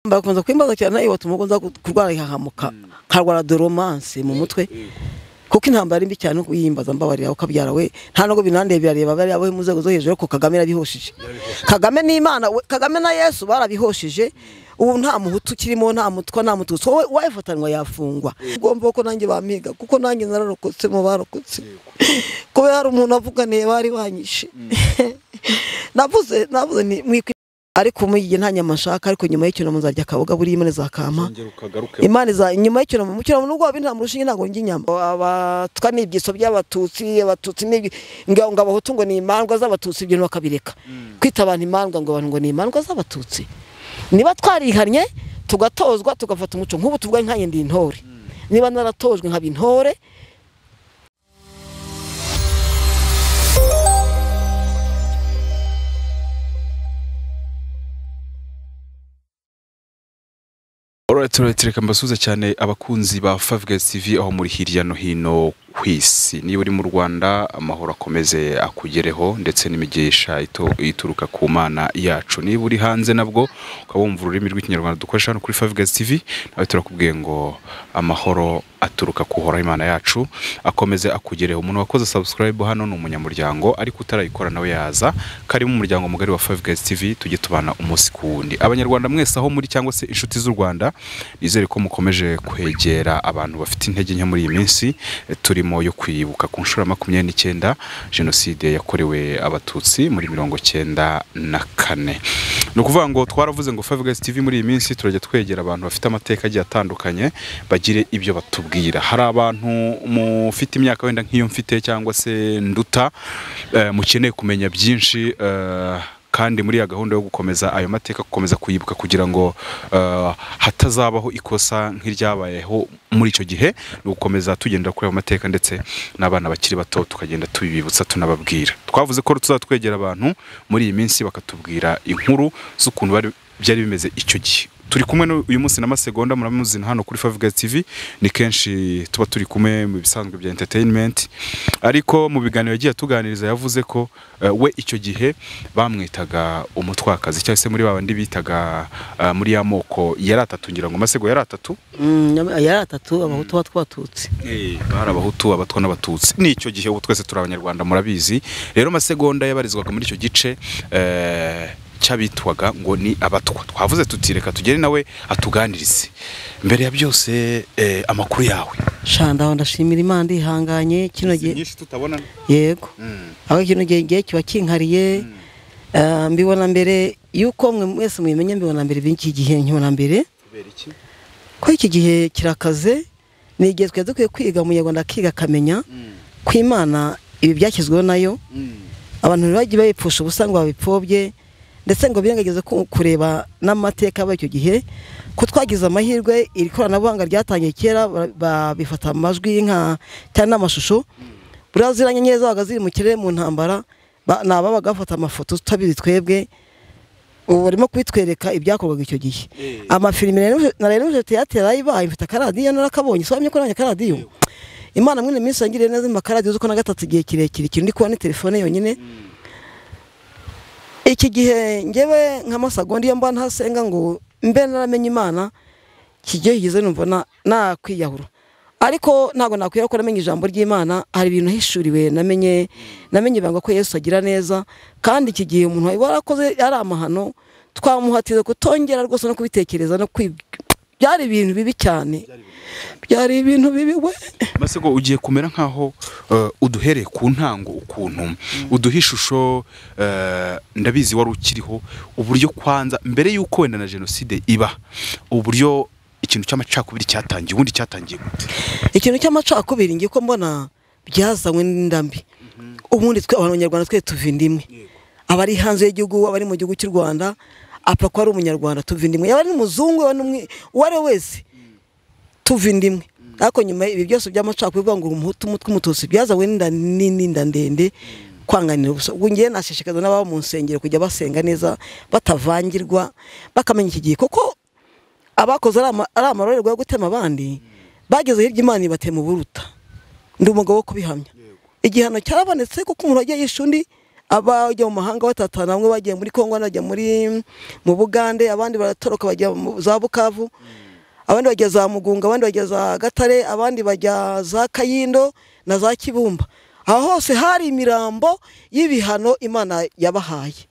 bakunze kwimbaza cyane iyo batuma ukunze kurwara ihahamuka nkarwara doromanse mu mutwe kuko intambara ari mbi cyane yimbaza mbabarira ukabyara we nta nubwo binandeye birareba bari abo mu nzego zo hejuru ariko kagame yarabihoshije kagame n'imana we- kagame na yesu barabihoshije ubu nta muhutu ukirimo nta mutwa nta mututsi wowe wayifatanwa yafungwa ugomba ko nanjye bampiga kuko nanjye nararokotse mu barokotse kubera hari umuntu avuganiye bari banyishe navuze navuze nti mwikwi ariko mu gihe nta nyama nshaka ariko nyuma y'icyunamo nzarya akaboga buriya imana izakama zongera ukagaruke imana iza nyuma y'icyunamo mu cyunamo nubwo wabintera mu rushinge ntabwo njya inyama abatwa ni ibyiso by'abatutsi abatutsi ni ibi- ngo ngo abahutu ngo ni imandwa z'abatutsi ibyo bakabireka kwita abantu imandwa ngo abantu ngo ni imandwa z'abatutsi niba twarihannye tugatozwa tugafata umuco nk'ubu tuvuga nkanjye ndi intore niba naratojwe nkaba intore Alright, alright, reka mbasuze cyane abakunzi ba Favge TV aho muri hirya no hino ku isi. Niba uri mu Rwanda amahoro akomeze akugereho ndetse n'imigisha ito- ituruka ku mana yacu. Niba uri hanze nabwo ukaba wumva ururimi rw'ikinyarwanda dukoresha hano kuri Favge TV nawe turakubwiye ngo amahoro aturuka ku hora imana yacu akomeze akugereho umuntu wakoze subscribe hano ni umunyamuryango ariko utarayikora nawe yaza karimo umuryango mugari wa 5 Guys TV tujye tubana umunsi ku wundi abanyarwanda mwese aho muri cyangwa se inshuti z'u Rwanda nizere ko mukomeje kwegera abantu bafite intege nke muri iyi minsi eh, turimo yo kwibuka ku nshuro ya makumyabiri n'icyenda jenoside yakorewe abatutsi muri mirongo cyenda na kane ni ukuvuga ngo twaravuze ngo Five Guys TV muri iyi minsi turajya twegera abantu bafite amateka agiye atandukanye bagire ibyo batubwira hari abantu mufite imyaka wenda nk'iyo mfite cyangwa se nduta eh, mukeneye kumenya byinshi eh, kandi muri ya gahunda yo gukomeza ayo mateka gukomeza kuyibuka kugira ngo eh, hatazabaho ikosa nk'iryabayeho muri icyo gihe ni ugukomeza tugendera kuri ayo mateka ndetse n'abana bakiri bato tukagenda tubibutsa tunababwira twavuze ko tuzatwegera abantu muri iyi minsi bakatubwira inkuru z'ukuntu bari- byari bimeze icyo gihe turi kumwe n'u- uyu munsi na masegonda muramuzi hano kuri Five Guys TV ni kenshi tuba turi kumwe mu bisanzwe bya entertainment ariko mu biganiro yagiye atuganiriza yavuze ko eh, we icyo gihe bamwitaga umutwakazi cyangwa se muri babandi bitaga eh, muri ya moko yari atatu ngira ngo masego yari atatu yari atatu abahutu batwatutsi bari abahutu abatwa n'abatutsi ni icyo gihe ubu twese turi abanyarwanda murabizi rero masegonda yabarizwaga muri icyo gice eh, cy'abitwaga ngo ni abatwa twavuze tuti reka tugere nawe atuganirize mbere ya byose eh, amakuru yawe shandaho ndashimira imana ndihanganye kino gihe nyinshi tutabona yego aho kino gihe ngiye kiba kinkariye eh, mbibona mbere yuko mwe mwese mubimenya mbibona mbere b'iki gihe nkibona mbere kubera iki ko iki gihe kirakaze ni igihe twari dukwiye kwiga umunyarwanda akiga akamenya ko imana ibi byashyizweho nayo abantu ntibajye bayipfusha ubusa ngo babipfobye ndetse ngo birengagize ku- kureba n'amateka y'icyo gihe ko twagize amahirwe iri koranabuhanga ryatangiye kera ba- babifata amajwi nka cyangwa n'amashusho buriya ziriya nyenyeri zabaga ziri mu kirere mu ntambara ba- ni ababaga bafata amafoto tutabizi twebwe ubu barimo kubitwereka ibyakorwaga icyo gihe amafilime rero- na rero nijoro teyateri ayibaye mfite akaradiyo narakabonye sobanye ko nanjye akaradiyo imana mwene minsi yangiriye neza mu akaradiyo uzi ko na gatatu igihe kirekire ikintu ndi kubona ni telefone yonyine iki gihe ngewe nka masagondi iyo mba ntasenga ngo mbe naramenye imana iki gihe kigeze numva na- nakwiyahura ariko ntabwo nakwiyahura ko namenye ijambo ry'imana hari ibintu hishuriwe namenye namenye ibanga ko yesu agira neza kandi iki gihe umuntu warakoze ari amahano twamuhatije kutongera rwose no kubitekereza no kwi byari ibintu bibi cyane byari ibintu bibi we masego ugiye kumera nkaho eh, uduhereye ku ntango ukuntu uduha ishusho eh, ndabizi wari ukiriho uburyo kwanza mbere y'uko wenda na jenoside iba uburyo ikintu cy'amacakubiri cyatangiye ubundi cyatangiye gute ikintu cy'amacakubiri ngiye ko mbona byazanywe n'inda mbi ubundi twe abanyarwanda twe tuva inda imwe abari hanze y'igihugu abari mu gihugu cy'u rwanda apfa ko ari umunyarwanda tuva inda imwe yaba ari n'umuzungu yaba n'umwe- uwo ari we wese tuva inda imwe ariko nyuma ibi byose by'amacakubiri bivuga ngo umuhutu umutwe umututsi byazanywe n'inda ni- n'inda ndende kwanganira ubusa ubwo ngewe nashishikariza n'ababa mu nsengero kujya basenga neza batavangirwa bakamenya iki gihe kuko abakoze ari ama- ari amarorerwa yo gutema abandi bageze hirya imana ibatema uburuta ndi umugabo wo kubihamya igihano cyarabonetse kuko umuntu wagiye yishe undi abajya mu mahanga batatana bamwe bagiye muri kongo banajya muri mu bugande abandi baratoroka bajya mu za bukavu abandi bajya za mugunga abandi bajya za gatare abandi bajya za kayindo na za kibumba aha hose hari imirambo y'ibihano imana yabahaye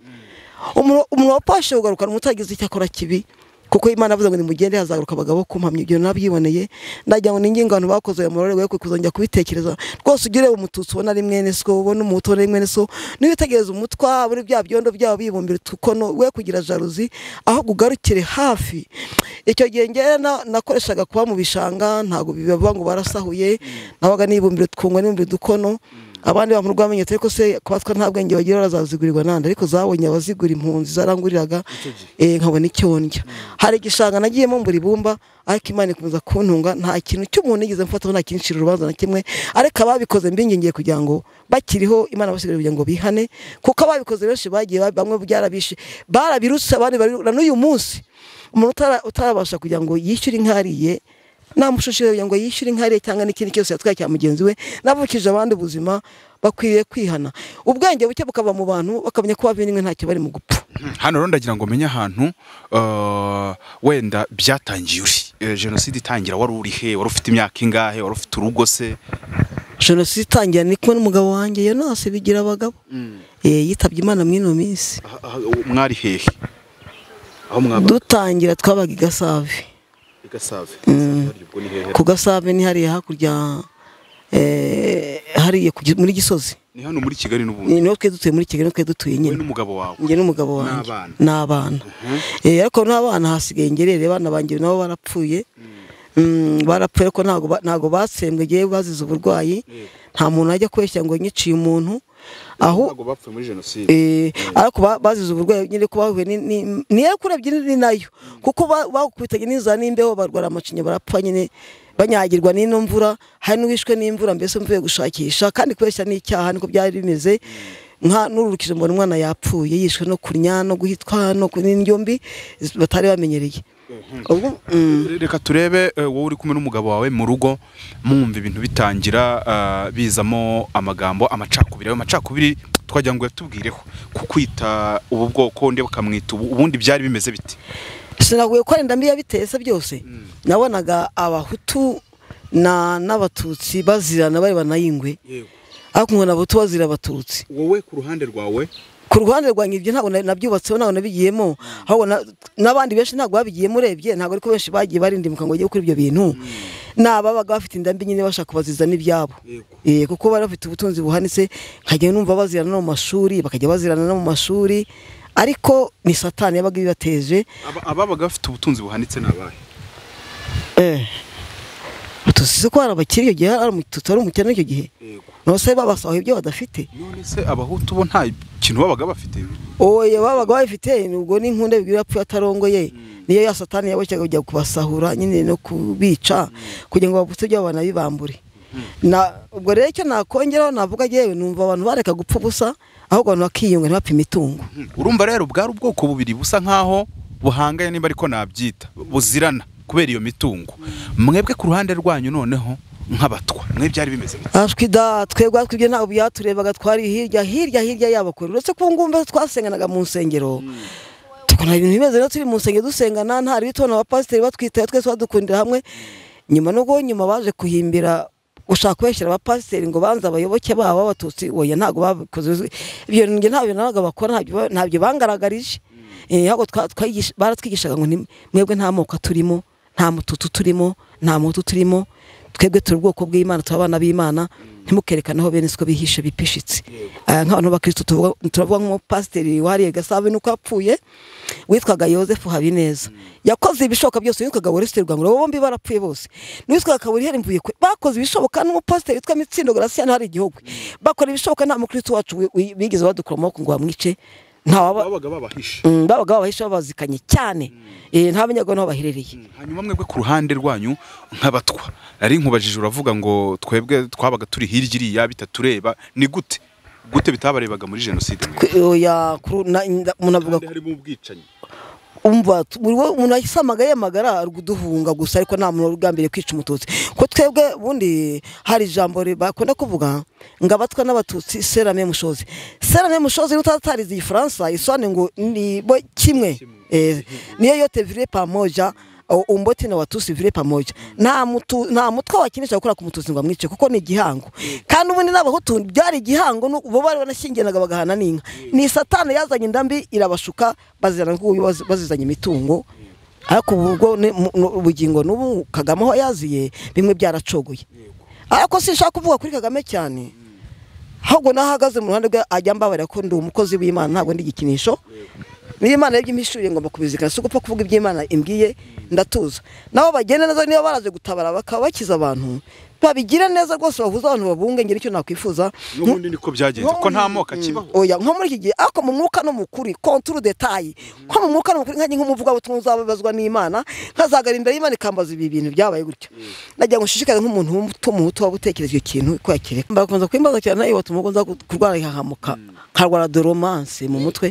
umuntu wapashe kugarukana umutagize icyo akora kibi kuko imana avuze ngo nimugende hazaguruka abagabo kumpamya ibyo nabyiboneye ndagira ngo ningingo abantu bakoze uyu murore we kuzongera kubitekereza rwose ugire umututsi ubona ari mwene so ubona umuhutu ubona ari mwene so niba witegereza umutwa muri bya byondo byabo bibumbira utukono we kugira jaruzi aho ugarukire hafi icyo gihe ngewe nakoreshaga kuba mu bishanga ntabwo bibavuga ngo barasahuye nabaga nibumbira utwungo nibumbira udukono abandi ba mu rwamenye turi ko se kubatwa nta bwenge bagira barazigurirwa nandi ariko zabonye abazigura impunzi zaranguriraga nkabona icyo ndya hari igishanga nagiyemo mbura ibumba ariko imana ikomeza kuntunga nta kintu cy'umuntu yigeze mfataho nta kintu nshira urubanza na kimwe ariko ababikoze mbingingiye kugira ngo bakiriho imana basigaye kugira ngo bihane kuko ababikoze benshi bagiye bamwe byarabishe barabirutse abandi na n'uyu munsi umuntu utarabasha kugira ngo yishyure inkariye namushishije kugira ngo yishyure inkariye cyangwa n'ikindi cyose yatwaye cya mugenzi we n'abukije abandi ubuzima bakwiriye kwihana ubwenge buke bukava mu bantu bakamenya ko bavimwe ntacyo bari mu gupfa hano rero ndagira ngo umenye ahantu uh, wenda byatangiye uri Eh, jenoside itangira wari uri he wari ufite imyaka ingahe wari ufite urugo se jenoside itangira ndi kumwe n'umugabo wanjye yonase bigira abagabo Eh, yitabye imana mw'ino minsi Ah, ah, mwari hehe aho mwaba dutangira twabaga i gasave i gasave Gasave ubwo ni hehe ku gasave ni hariya hakurya eh, hariya ku gi- muri gisozi ni hano muri kigali n'ubundi ni niho twe dutuye muri kigali niho twe dutuye wowe nyine n'umugabo wawe njye n'umugabo wanjye N'abana. n'abana Eh, ariko n'abana hasigaye ngerere abana banjye nabo barapfuye Mm, barapfuye ariko ntago ba- ntago batsembwe ngewe bazize uburwayi nta muntu ajya kubeshya ngo nyiciye umuntu aho ntabwo bapfuye muri jenoside Eh, ariko ba- bazize uburwayi nyine ko bahuye ni- ni- niyo kurebye ni nayo kuko ba- bakubitanye n'inzara n'imbeho barwara amacinya barapfa nyine banyagirwa n'ino mvura hari n'uwishwe n'imvura mbese mvuye gushakisha kandi kubeshya ni icyaha niko byari bimeze nka n'ururukije mbona umwana yapfuye yishwe no kurya no guhitwa no ku- n'indyo mbi batari bamenyereye ubwo mm, reka turebe eh, wowe uri kumwe n'umugabo wawe mu rugo mwumva ibintu bitangira ah, bizamo amagambo amacakubiri ayo macakubiri twagira ngo yatubwireho kukwita ubu bwoko undi bakamwita ubu ubundi byari bimeze bite sinaguye ko arenda mbiya bitese byose nabonaga abahutu na n'abatutsi bazirana bari banayingwe ariko nkabona abahutu bazira abatutsi wowe ku ruhande rwawe ku ruhande rwanjye ibyo ntabwo na- nabyubatseho ntabwo nabigiyemo ahubwo na- n'abandi benshi ntabwo babigiyemo urebye ntabwo ariko benshi bagiye barindimuka ngo bajye gukora ibyo bintu ni ababaga bafite indambi nyine bashaka kubaziza n'ibyabo Yego. Eh, kuko bari bafite ubutunzi buhanitse nkajya numva bazirana no mu mashuri bakajya bazirana no mu mashuri ariko ni satani yabaga ibibateje Aba- ababaga bafite ubutunzi buhanitse ni abahe tusize ko hari abakiri icyo gihe hari umututsi wari umukene icyo gihe Yego. nose babasahuye ibyo badafite none se abahutu bo nta kintu babaga bafite oye babaga babifite ubwo n'inkunda bigira yapfuye atarongoye niyo ya satani yaboshyaga kujya kubasahura nyine no kubica kugira ngo babutse ibyo banabibambure na ubwo rero icyo nakongeraho navuga yewe numva abantu bareka gupfa ubusa ahubwo abantu bakiyunga ntibapfe imitungo Mm. urumva rero bwari ubwoko bubiri busa nkaho buhanganye niba ariko nabyita buzirana kubera iyo mitungo mwebwe ku ruhande rwanyu noneho nk'abatwa mwe byari bimeze bite ashwi da twebwe ariko ibyo ntabwo byaturebaga twari hirya hirya hirya y'abakuru uretse ko ngumva twasenganaga mu nsengero tukabona ibintu bimeze neza turi mu nsengero dusengana nta ribi tubona abapasiteri batwitaye twese badukundira hamwe nyuma nubwo nyuma baje kuhimbira gushaka kubeshyira abapasiteri ngo banze abayoboke babo b'abatutsi oya ntabwo babikoze ibyo njye ntabyo nabaga bakora ntabyo ba- ntabyo bangaragarije Eh, ahubwo twa- twayigisha- baratwigishaga ngo ni- mwebwe nta moko turimo nta mututu turimo nta mutu turimo twebwe turi ubwoko bw'imana turi abana b'imana ntimukerekanaho bene siko bihishe bipishitse Eh, nk'abantu bakirisitu tuvuga- turavuga nk'umupasiteri wahariye gasabo nuko apfuye witwaga yosefu habineza yakoze ibishoboka byose witwaga oreste rwangura bombi barapfuye bose n'uwitwaga kaburiheri mvuye kwe bakoze ibishoboka n'umupasiteri witwa mitsindo gracien hari igihugu bakora ibishoboka nta mukristo wacu wi- wi- bigeze badukura mu maboko ngo bamwice nta babaga babahishe Mm, babaga babahisha babazikanye cyane Eh, ntamenyaga n'aho baherereye hanyuma mwebwe ku ruhande rwanyu nk'abatwa nari nkubajije uravuga ngo twebwe twabaga turi hirya iriya bitatureba ni gute gute bitabarebaga muri jenoside Ku- oya, kuru- na- nda- umuntu avuga harimo ubwicanyi umva tu- buri wo- umuntu wayisamagaye yamagara ari kuduhunga gusa ariko nta muntu wari ugambiriye kwica umututsi ko twebwe ubundi hari ijambo ri- bakunda kuvuga ngo abatwa n'abatutsi serame mushozi serame mushozi n'utatarize igifaransa isobanura ngo ni bo kimwe Eh, niyo yote vire pamoja au- umboti na watusi vile pamoja nta mutu nta mutwe wakinisha gukora ku mututsi ngo amwice kuko ni igihango kandi ubundi n'abahutu byari igihango nu- bo bari banashyingiranaga bagahana n'inka ni satani yazanye indambi irabashuka bazirana ngo baz- bazizanye imitungo ariko ubu bwo ni- mu- nu- ubugingo n'ubu kagame aho yaziye bimwe byaracogoye ariko sinshaka kuvuga kuri kagame cyane ahubwo nahagaze mu ruhande rwe ajya mbabarira ko ndi umukozi w'imana ntabwo ndi igikinisho niba imana yarebye impishuye ngomba kubizirikana si ugupfa kuvuga iby'imana imbwiye ndatuza nabo bagenda neza niba baraje gutabara bakaba bakiza abantu babigire neza rwose bahuze abantu babunge ngira icyo nakwifuza n'ubundi niko byagenze ko nta moko akibaho oya nko muri iki gihe ariko mu mwuka no mu kuri konturu detayi nko mu mwuka no mu kuri nkanjye nk'umuvugabutumwa uzababazwa n'imana nkazagara imbere y'imana ikambaza ibi bintu byabaye gutyo nagira ngo nshishikarize nk'umuntu w'umuhutu waba utekereje icyo kintu ko yakireka bakunze kwimbaza cyane nawe watuma ugo nza kurwara ihahamuka nkarwara doromanse mu mutwe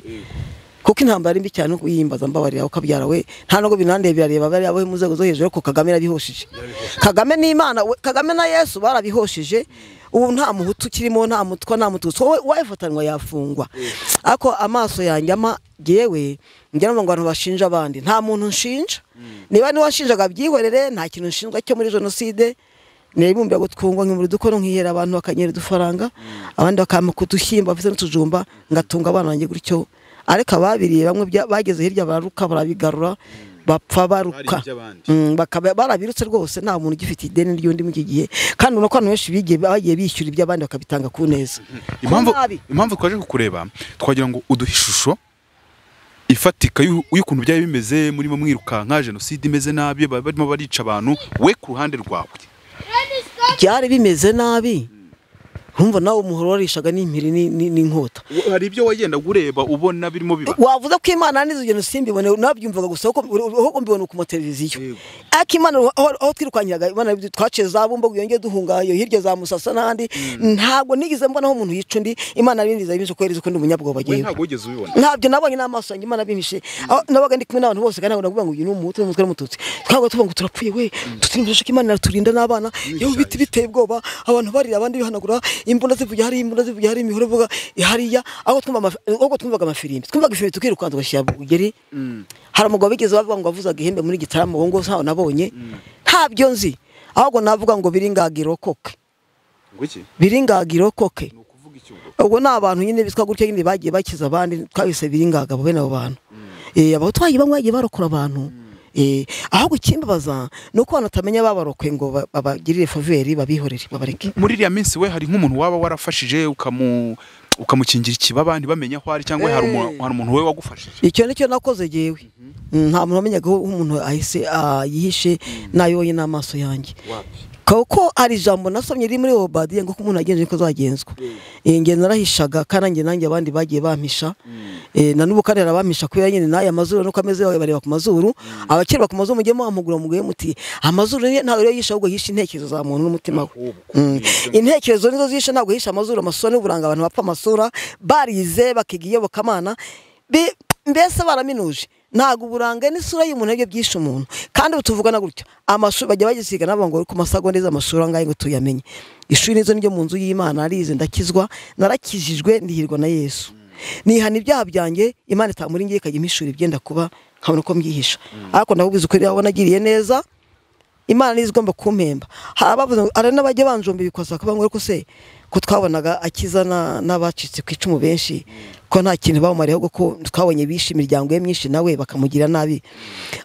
kuko intambara ari mbi cyane nuko yiyimbaza mbabarira ukabyara we nta nubwo binandeye birareba bari abo mu nzego zo hejuru ariko kagame yarabihoshije kagame n'imana we- kagame na yesu barabihoshije ubu nta muhutu ukirimo nta mutwa nta mututsi wowe wayifatanwa yafungwa ariko amaso yanjye ama yewe njya numva ngo abantu bashinja abandi nta muntu nshinja niba niwashinjaga byihorere nta kintu nshinjwa cyo muri jenoside nibumbira ngo twungwa nkimuri dukono nkihera abantu bakanyera udufaranga abandi bakama kudushyimba bafite n'utujumba ngatunga abana banjye gutyo ariko ababiriye bamwe bya- bageze hirya bararuka barabigarura bapfa baruka Bari iby'abandi. Mm, bakaba barabirutse rwose nta muntu ugifite ideni ry'undi muri iki gihe kandi urabona ko abantu benshi bigiye bagiye bishyura iby'abandi bakabitanga ku neza impamvu Ku nabi. impamvu twaje kukureba twagira ngo uduhe ishusho ifatika y'u- y'ukuntu byari bimeze murimo mwirukanka jenoside imeze nabi ba- barimo barica abantu we ku ruhande rwawe byari bimeze nabi urumva nawe umuhoro warishaga n'impiri ni- ni- n'inkota hari ibyo wagenda ureba ubona birimo biba wavuze ko imana n'izo ngendo simbibone nabyumvaga gusa ahubwo- ahubwo mbibona ku mateleviziyo Yego. ariko imana aho aho twirukanyiraga imana twaciye za bumba yongeye duhunga iyo hirya za musasa n'ahandi ntabwo nigeze mbona aho umuntu yica undi imana yabinjiza yabinje ko yarize ko ndi umunyabwoba we agiye ntabwo wigeze ubibona ntabyo nabonye n'amaso yanjye imana bimpishe aho nabaga ndi kumwe n'abantu bose kandi ntabwo navuga ngo uyu ni umuhutu n'umutwe n'umututsi twabwo tuvuga ngo turapfuye we tutirindisha ko imana iraturinda n'abana yewe ibiti biteye ubwoba abantu barira abandi bihanagura imbunda zivuga hari imbunda zivuga hari imihoro ivuga hariya aho twumva amafi- ahubwo twumvaga amafirimbi twumvaga ifirimbi tukirukanza tugashyira bugeri hari umugabo bigeze bavuga ngo wavuzaga ihembe muri gitaramo uwo ngo ntawe nabonye ntabyo nzi ahubwo navuga ngo biringaga irokoke ngo iki biringaga irokoke ni ukuvuga iki ubwo ubwo ni abantu nyine bitwa gutya nyine bagiye bakiza abandi twabise biringaga bene abo bantu Eh, abatwaye bamwe bagiye barokora abantu Eh, ahubwo ikimbabaza ni uko abantu batamenya babarokoye ngo ba- babagirire faveri babihorere babareke muri iriya minsi we hari nk'umuntu waba warafashije ukamu ukamukingira ikibaba ntibamenye aho ari cyangwa hari umuntu hari umuntu we wagufashije icyo ni cyo nakoze jewe Mm, nta muntu wamenyaga aho umuntu ahise ah, yihishe nayonye n'amaso yanjye kuko hari ijambo nasomye riri muri obadiya ngo ko umuntu agenje ko azagenzwa Eh, nge narahishaga kandi nanjye nanjye abandi bagiye bampisha Eh, na n'ubu kandi arabampisha kubera nyine n'aya mazuru nuko ameze yawe bareba ku mazuru abakirwa ku mazuru mujye muhamugura muguye muti amazuru ye ntabwo rero yisha ahubwo yisha intekerezo za muntu n'umutima we Mm. intekerezo nizo zisha ntabwo yisha amazuru amasura n'uburanga abantu bapfa amasura barize bakiga iyobokamana Bi- mbese baraminuje ntabwo uburanga n'isura y'umuntu aribyo byishe umuntu kandi ubu tuvugana gutya amashuri bajya bagisiga n'abantu ngo ku masagonda z'amashuri angahe ngo tuyamenye ishuri nizo njya mu nzu y'imana arize ndakizwa narakijijwe ndihirwa na yesu nihana ibyaha byanjye imana itamuri ngiye ikajya imishura ibyenda kuba nkabona ko mbyihisha ariko ndabubiza ukuri aho nagiriye neza imana nizo igomba kumpemba hari abavuze ngo hari n'abajya banjomba ibikosa kuba ngo ariko se ko twabonaga akiza na- n'abacitse ku icumu benshi ko nta kintu bamumariyeho kuko twabonye bishe imiryango ye myinshi nawe bakamugira nabi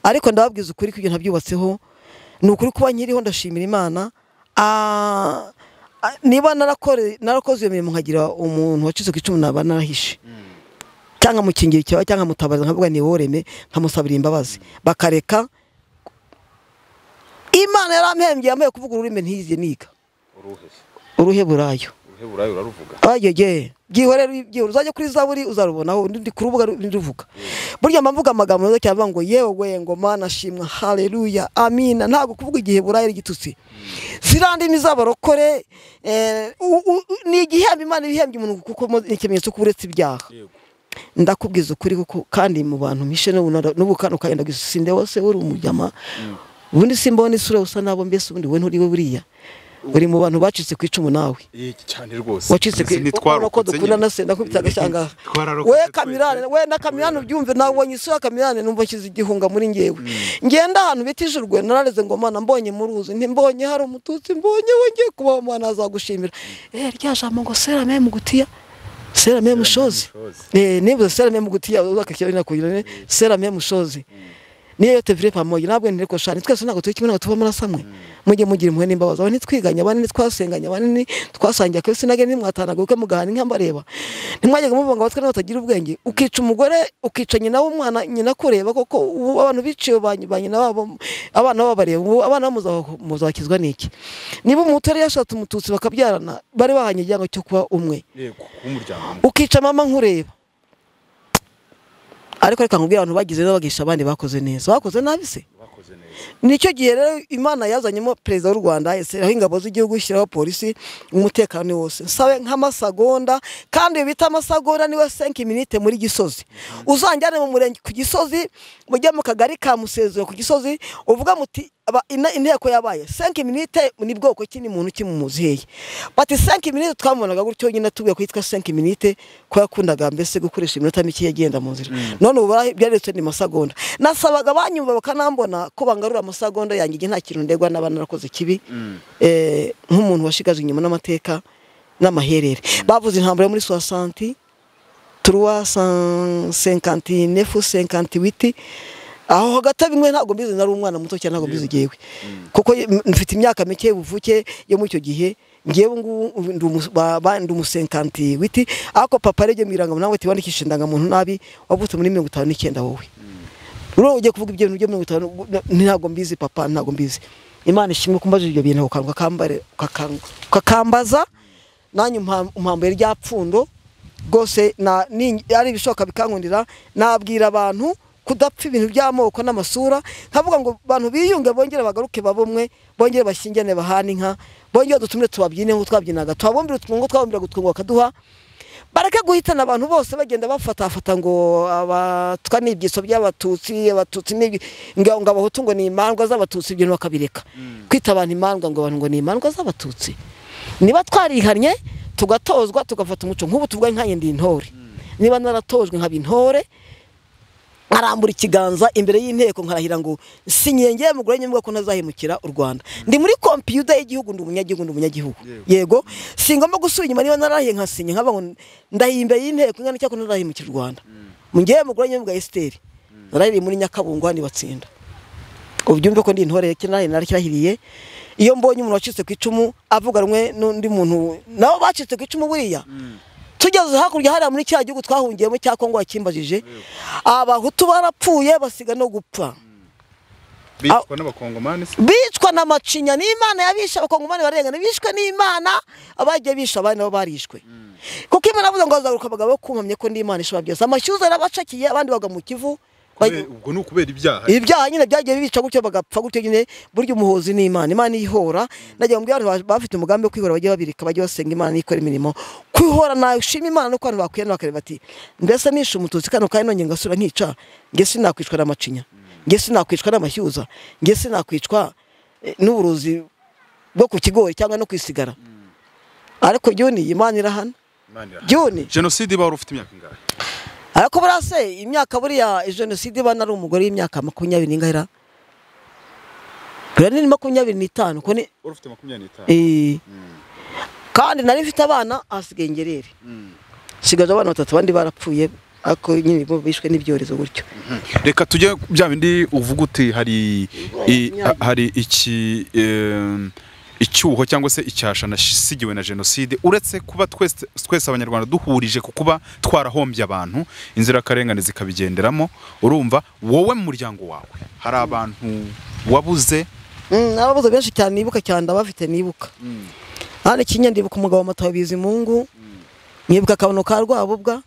ariko ndababwiza ukuri ko ibyo ntabyubatseho ni ukuri kuba nkiriho ndashimira imana Ah, ah, niba narakore- narakoze iyo mirimo nkagira umuntu wacitse ku icumu naba narahishe cyangwa mukingira icyaba cyangwa mutabariza nkavuga ni woreme nkamusabira imbabazi bakareka imana yarampembye yambaye kuvuga ururimi ntiyize niga uruhe burayo uruhe burayi uraruvuga agege byihorere byihorere uzajya kuri zaburi uzarubonaho ndi ku rubuga ru- ndivuga burya mba mvuga amagambo meza cyane avuga ngo yewe ngoma nashimwa haleluya amina ntabwo kuvuga igihe burayi ari igitutsi ziriya ndimi z'abarokore eh, u- u- u- ni igihembo imana ibihembye umuntu kuko mo- ni ikimenyetso ko uretse ibyaha ndakubwiza ukuri kuko kandi mu bantu mpishe n'ubu kano kagenda gusinde wose uri umujyama ubundi simbona isura usa nabo mbese ubundi we nturiwe buriya uri mu bantu bacitse ku icumu nawe cyane rwose wacitse ku icumu ko dukunda na se ndakubita agashyanga we kamirane we na kamirane ubyumve nawe ubonye isura ya kamirane numva nshyize igihunga muri ngewe ngenda ahantu bita ijurwe narareze ngo mana mbonye mu ruzi ntimbonye hari umututsi mbonye we ngiye kubaho umwana azagushimira eh rya jambo ngo serame mugutiya serame mushozi eh niba serame mugutiya uzakakira nakugirane serame mushozi niyo yote vire pamoja nabwo ntireko shani twese ntabwo turi kimwe ntabwo tuva murasamwe mujye mugira impuhwe n'imbabazi abane twiganya abane twasenganya abane twasangiye akabisi nage ntimwatanaga uko mugahana inka mbareba ntimwajyaga muvuga ngo abatwe batagira ubwenge ukica umugore ukica nyina w'umwana nyina kureba koko ubu abantu biciwe ba ba nyina babo abana babo bareba ubu abana babo muzakizwa n'iki niba umuntu yari yashatse umututsi bakabyarana bari bahanye igihango cyo kuba umwe yego umuryango ukica mama nkureba ariko reka nkubwire abantu bagize neza bagisha abandi bakoze neza bakoze nabi se bakoze neza nicyo gihe rero imana yazanyemo perezida w'u rwanda ishyiraho ingabo z'igihugu ishyiraho polisi umutekano ni wose nsabe nk'amasagonda kandi ibi bita amasagonda niwe senki minite muri gisozi uzanjyane mu murenge ku gisozi mujye mu kagari ka musezero ku gisozi uvuga muti aba- ina- inteko yabaye senki minite ni bwoko ki ni muntu ki mumuzi hehe bati senki minite twamubonaga gutyo nyine tubuye ko yitwa senki minite ko yakundaga mbese gukoresha iminota mike yagenda mu nzira none ubu bara- byaretse ni masagonda nasabaga banyumva bakanambona ko bangarura amasagonda yanjye igihe nta kintu ndegwa naba narakoze kibi eh, nk'umuntu washigajwe inyuma n'amateka n'amaherere bavuze intambara yo muri sowasanti turuwa senkanti nefu senkanti witi aho hagati bimwe ntabwo mbizi nari umwana muto cyane ntabwo mbizi igihe kuko ye- m- mfite imyaka mike y'ubuvuke yo muri icyo gihe ngewe ngubu ndi umu- ba- ba- ndi umusenkanti witi ariko papa yarebye mu irangamuntu ati wandikishije indangamuntu nabi wavutse muri mirongo itanu n'icyenda wowe rero ugiye kuvuga ibyo bintu byo mirongo itanu na- ntabwo mbizi papa ntabwo mbizi imana ishimwe kumbaza ibyo bintu ukanga ukambare- ukakang- ukakambaza nanjye umpa- umpambuye rya pfundo rwose na- ni- ari ibishoboka bikankundira nabwira abantu kudapfa ibintu by'amoko n'amasura nkavuga ngo abantu biyunge bongere bagaruke babumwe bongere bashyingirane bahane inka bongere dutumire tubabyine nk'uko twabyinaga tubabumbire utwungo twabumbira gutwungo bakaduha bareke guhitana abantu bose bagenda bafatafata ngo abatwa ni ibyiso by'abatutsi abatutsi ni ibi- ngo ngo abahutu ngo ni imandwa z'abatutsi ibyo bakabireka kwita abantu imandwa ngo abantu ngo ni imandwa z'abatutsi niba twarihannye tugatozwa tugafata umuco nk'ubu tuvuga nkanjye ndi intore niba naratojwe nkaba intore nkarambura ikiganza imbere y'inteko nkarahira ngo sinyiye ngewe mugore nyemvuga ko ntazahemukira u rwanda ndi muri kompiyuta y'igihugu ndi umunyagihugu ndi umunyagihugu yego singomba gusubira inyuma niba narahiye nkasinya nkaba ngo ndahiye imbere y'inteko ingana cyangwa ntazahemukira u rwanda ngewe mugore nyemvuga esiteri narahiriye muri nyakabungo hano ibatsinda ubyumve ko ndi intore kinari narakirahiriye iyo mbonye umuntu wacitse ku icumu avuga rumwe n'undi muntu nabo bacitse ku icumu buriya tugeze hakurya hariya muri cya gihugu twahungiyemo cya kongo wakimbajije abahutu barapfuye basiga no gupfa bicwa n'abakongomani se bicwa na macinya n'imana yabishe abakongomani barengana bishwe n'imana abagiye bishe abandi nabo barishwe kuko imana yavuze ngo hazaguruka abagabo kunkamye ko ndi imana ishobora byose amashyuza yarabacakiye abandi bagwa mu kivu Kubera- ubwo ni ukubera ibyaha ibyaha nyine byagiye bibica gutyo bagapfa gutyo nyine burya umuhozi ni imana imana ihora nagira ngo abantu ba- bafite umugambi wo kwihora bajye babirika bajye basenga imana nikora imirimo kwihora nashima imana nuko abantu bakwiyana bakareba ati mbese nishe umututsi kano kandi nongeye ngasura nkica nge sinakwicwa n'amacinya nge sinakwicwa n'amashyuza nge sinakwicwa eh, n'uburozi bwo ku kigori cyangwa no kwisigara ariko jyoni imana irahana Imana irahari. jyoni jenoside bari ufite imyaka ingahe ariko buriya se imyaka buriya jenoside bana ari umugore w'imyaka makumyabiri n'ingahera buriya ni makumyabiri n'itanu ko ni wari ufite makumyabiri n'itanu eh, kandi nari mfite abana ahasigaye ingerere nsigaje abana batatu abandi barapfuye ariko nyine bo bishwe n'ibyorezo gutyo reka tujye ku bya bindi uvuga uti hari i- Imyaka. hari iki em, icyuho cyangwa se icyasha nasigiwe na jenoside uretse kuba twese twese abanyarwanda duhurije ku kuba twarahombye abantu inzirakarengane zikabigenderamo urumva wowe mu muryango wawe hari abantu wabuze Mm, ababuze benshi cyane nibuka cyane ndabafite nibuka hano ikinya ndibuka umugabo wa mataho bizimungu nkibuka akabono ka rwabubwa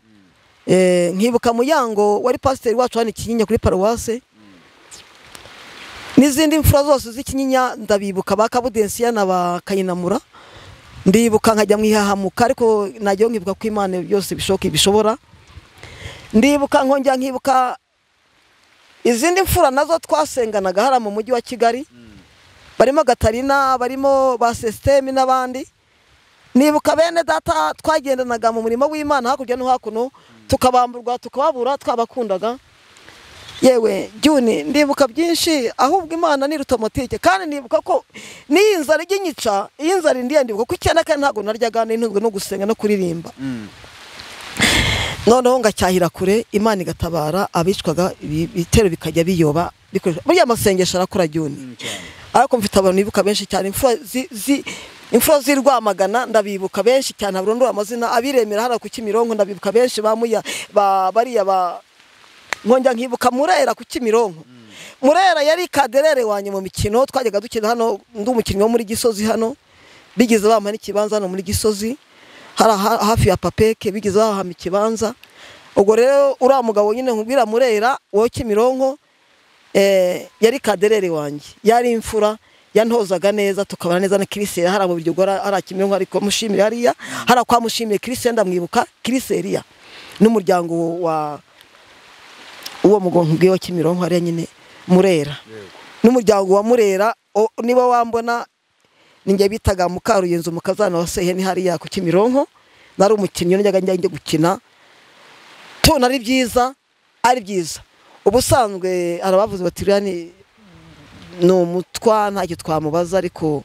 Eh, nkibuka muyango wari pasiteri wacu hano ikinyinya kuri paruwase n'izindi mfura zose z'ikinyinya ndabibuka ba kabudensiya na ba kayinamura ndibuka nkajya mu ihahamuka ariko nagira ngo nkibuka ko imana byose bishoboka ibishobora ndibuka nkongera nkibuka izindi mfura nazo twasenganaga hariya mu mujyi wa kigali barimo gatarina barimo ba sisiteme n'abandi nibuka bene data twagendanaga mu murimo w'imana hakurya no hakuno tukabamburwa tukababura twabakundaga yewe jyuni ndibuka byinshi ahubwo imana ni rutomotike kandi nibuka ko n'iyi nzara ijya inyica iyi nzara indiye ndibuka ko icyenda kandi ntabwo naryaga n'intunzwe no gusenga no kuririmba noneho ngacyahira kure imana igatabara abicwaga ibitero bikajya biyoba buriya amasengesho arakora jyuni ariko mfite abantu bibuka benshi cyane imfura z'i rwamagana ndabibuka benshi cyane ntaburondora amazina abiremera hariya ku kimironko ndabibuka benshi bamuya bariya ba nkongera nkibuka murera ku kimironko murera yari kaderere wanjye mu mikino twajyaga dukina hano undi umukinnyi wo muri gisozi hano bigeze bamuha n'ikibanza hano muri gisozi hafi ya papeke bigeze bahahama ikibanza ubwo rero uriya mugabo nyine nkubwira murera wowe kimironko yari kaderere wanjye yari imfura yantozaga neza tukabana neza na kiriseri hari mu biryogo hari kimironko ariko mushimire hariya hari kwa mushimire kiriseri ndamwibuka kiriseriya n'umuryango wa uwo mugongo wa kimironko hariya nyine murera n'umuryango wa murera niba wambona ninjye bitaga mukaruyenzi umukazana wa seheni hariya ku kimironko nari umukinnyi njyaga njya gukina tubona ari byiza ari byiza ubusanzwe arabavuze bati rero ni umutwa ntacyo twamubaza ariko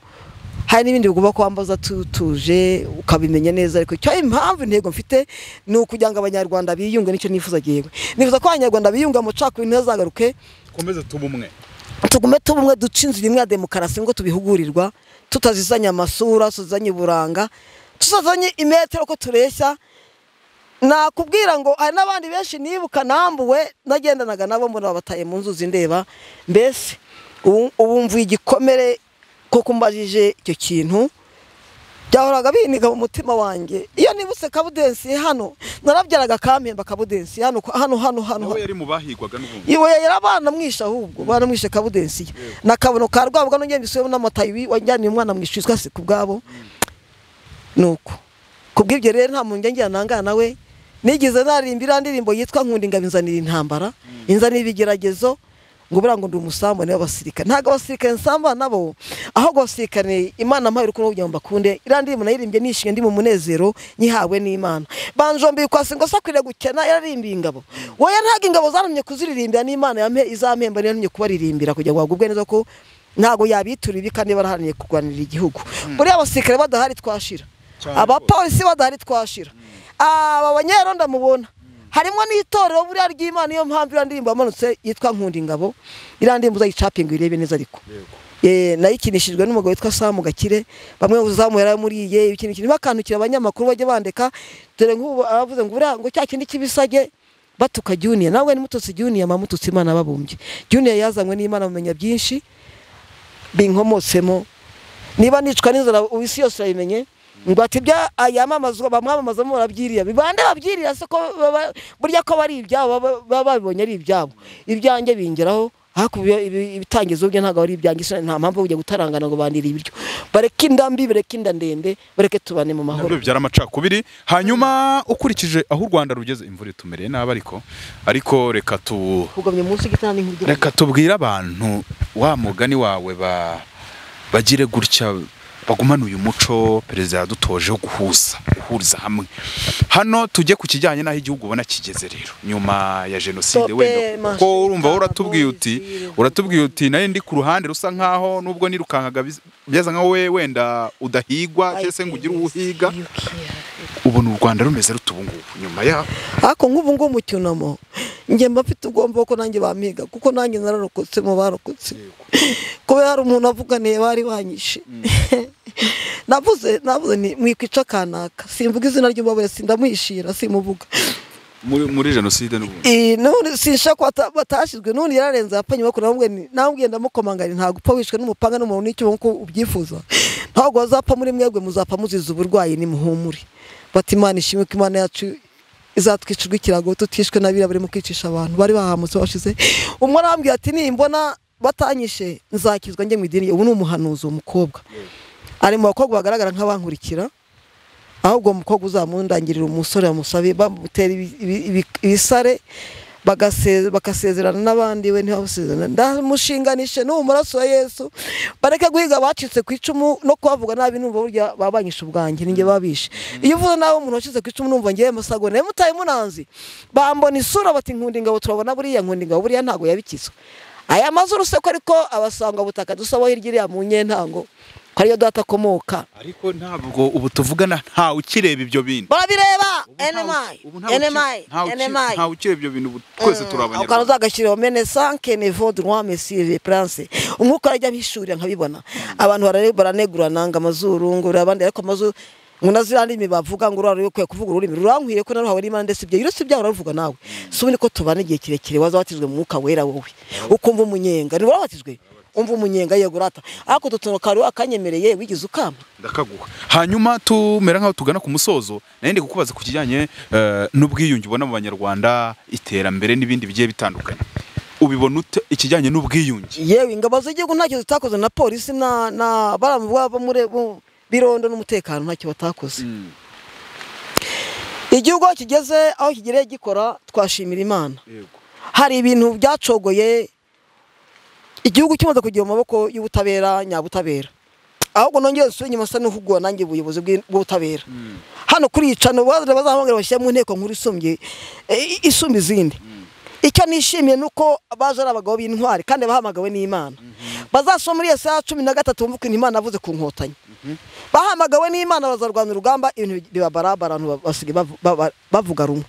hari n'ibindi bigomba kwambaza tutuje ukabimenya neza ariko icyo impamvu intego mfite ni ukugira ngo abanyarwanda biyunge nicyo nifuza yewe nifuza ko abanyarwanda biyunga amacakubiri ntazagaruke dukomeze tuba umwe tugume tuba umwe duce inzira imwe ya demokarasi ngo tubihugurirwa tutazizanye amasura tutazanye uburanga tutazanye imetero ko tureshya nakubwira ngo hari n'abandi benshi nibuka nambuwe nagendanaga nabo mbona babataye mu nzuzi ndeba mbese ubu mvuye igikomere kuko mbajije icyo kintu byahoraga biniga mu mutima wanjye iyo nibutse kabudensi hano narabyaraga kampemba kabudensi hano hano hano hano nawe yari mu bahigwaga n'ubundi iwe yari banamwishe ahubwo banamwishe kabudensi na kabuno ka rwabwa n'ugenda isubiyemo n'amatayi wajyaniye umwana mu ishuri twese ku bwabo nuko kubw'ibyo rero nta muntu njya nangana nawe nigeze naririmba iriya ndirimbo yitwa nkunda ingabo inzanira intambara inzanira ibigeragezo ngo buriya ngo ndi umusambane w'abasirikare ntabwo abasirikare nsamba nabo ahubwo abasirikare imana mpaye urukundo kugira ngo mbakunde iriya ndirimbo nayirimbye nishimye ndi mu munezero nyihawe n'imana banjombi kwasi ngo sakwiriye gukena yararimbiye ingabo wowe ntabwo ingabo zantumye kuziririmbira n'imana izampemba niyo ntumye kubaririmbira kugira ngo bagubwe neza ko ntabwo yabitura ibi kandi baraharaniye kurwanira igihugu buriya abasirikare badahari twashira abapolisi badahari twashira aba banyerondo mubona harimo n'itorero buriya ry'imana niyo mpamvu iriya ndirimbo yamanutse yitwa nkunda ingabo iriya ndirimbo uzayicapinga uyirebe neza ariko nayikinishijwe n'umugabo witwa samu gakire bamwe uzamuye yaramuriye ikintu kintu bakandukira abanyamakuru bajya bandika dore nk'ubu abavuze ngo buriya ngo cya kindi kibisage batuka juniya nawe nimututsi juniya mamututsi imana babumbye juniya yazanywe n'imana bamenya byinshi binkomotsemo niba nicwa n'inzara isi yose urayimenye ngo ati ibyo yamamazwa bamwamamazamo barabyiriya bibande babyiriya se ko burya ko bari ibyabo baba babibonye ari ibyabo ibyanjye bingeraho hakurya ibitangiza ubwe ntabwo ari ibyanjye nta mpamvu kujya gutarangana ngo bandire ibiryo bareke inda mbi bareke inda ndende bareke tubane mu mahoro nabyo bibyara amacakubiri hanyuma ukurikije aho u rwanda rugeze imvura itumereye nabi ariko ariko reka tu kugomye munsi y'igitanda nk'ibyuma reka tubwire abantu wa mugani wawe ba bagire gutya bagumana uyu muco perezida yadutoje wo guhuza guhuriza hamwe hano tujye ku kijyanye n'aho igihugu ubona kigeze rero nyuma ya jenoside wenda kuko urumva uratubwiye uti uratubwiye uti nayo ndi ku ruhande rusa nkaho nubwo nirukankaga byasa nkaho we wenda udahigwa cyangwa se ngo ugire uwuhiga ubona u rwanda rumeze rute ubu ngubu nyuma yaho ariko nk'ubu ngubu mu cyunamo njye mba mfite ubwomba ko nanjye bampiga kuko nanjye nararokotse mu barokotse kubera hari umuntu avuganiye bari banyishe navuze navuze ni mwikwica kanaka simvuga izina ry'umubare sindamwishira simuvuga muri jenoside n'ubundi sinsha ko batashyizwe n'ubundi yararenze yapfanye bakora ntabwo ndamukomangana ntabwo upfa wishwe n'umupanga n'umuntu n'icyo nk'uko ubyifuza ntabwo bazapfa muri mwebwe muzapfa muzize uburwayi nimuhumure bati imana ishimwe ko imana yacu izatwicirwa ikirago tutishwe n'abirabura barimo kwicisha abantu bari bahamutse bashize umwe arambwira ati nimbona batanyishe nzakizwa njye mu idini ubu ni umuhanuzi uwo mukobwa ari mu bakobwa bagaragara nk'abankurikira ahubwo umukobwa uzamundangirira umusore bamusabe bamutera ibi- ibi- ibi- ibisare bagase- bakasezerana n'abandi we ntibabusezerane ndamushinganishe n'ubu maraso ya yesu bareke guhiga abacitse ku icumu no kubavuga nabi numva burya babanyisha ubwanjye ninjye babishe iyo uvuze nawe umuntu wacitse ku icumu numva ngewe musago nawe mutaye munanzi bambona isura bati nkundi ngabo turabona buriya nkundi ngabo buriya ntago yabikizwa aya mazuru se ko ariko abasanga butaka dusabaho hirya iriya mu nyentango ko ariyo data akomoka ariko ntabwo ubu tuvugana ntawe ukireba ibyo bintu barabireba Ubu ntawe- NMI ubu ntawe uki- NMI ntawe uki- NMI ntawe ukireba ibyo bintu ubu twese turi aho kantu abanyarwanda uzagashyiraho mene sanke nevo droit monsieur le prince umwuka arajya mpishurira nkabibona abantu barare- baranegurana ngo amazuru ngo urebe abandi ariko amazuru ngo na ziriya ndimi bavuga ngo urare ukwiye kuvuga ururimi rurankwiriye ko naruhawe n'imana ndetse ibyo uretse ibyaha urabivuga nawe si ubu niko tubana igihe kirekire waza watijwe mu mwuka wera wowe ukumva umunyenga niba wabatijwe umva umunyenga yego urata ariko udutuntu kari wakanyemereye wigize ukama ndakaguha hanyuma tumera nk'aho tugana ku musozo nayo ndi kukubaza ku kijyanye eh, n'ubwiyunge ubona mu banyarwanda iterambere n'ibindi bigiye bitandukanye ubibona ute ikijyanye n'ubwiyunge yewe ingabo z'igihugu ntacyo zitakoze na polisi na na baramuvuga bo muri bo- birondo n'umutekano ntacyo batakoze Mm, igihugu aho kigeze aho kigereye gikora twashimira imana yego. hari ibintu byacogoye igihugu kimaze kugira mu maboko y'ubutabera nyabutabera ahubwo nongeye nsubire inyuma nsa n'uhugura nanjye ubuyobozi bw'i- bw'ubutabera hano kuricana bazahambwira bashyira mu nteko nkuru isumbye eh, isumba izindi icyo nishimiye ni uko baje ari abagabo b'intwari kandi bahamagawe n'imana bazasoma muri yesaya cumi na gatatu bumva ukuntu imana yavuze ku nkotanyi bahamagawe n'imana bazarwana urugamba ibintu bibabaraba abantu ba- basigaye bavu- baba- bavuga rumwe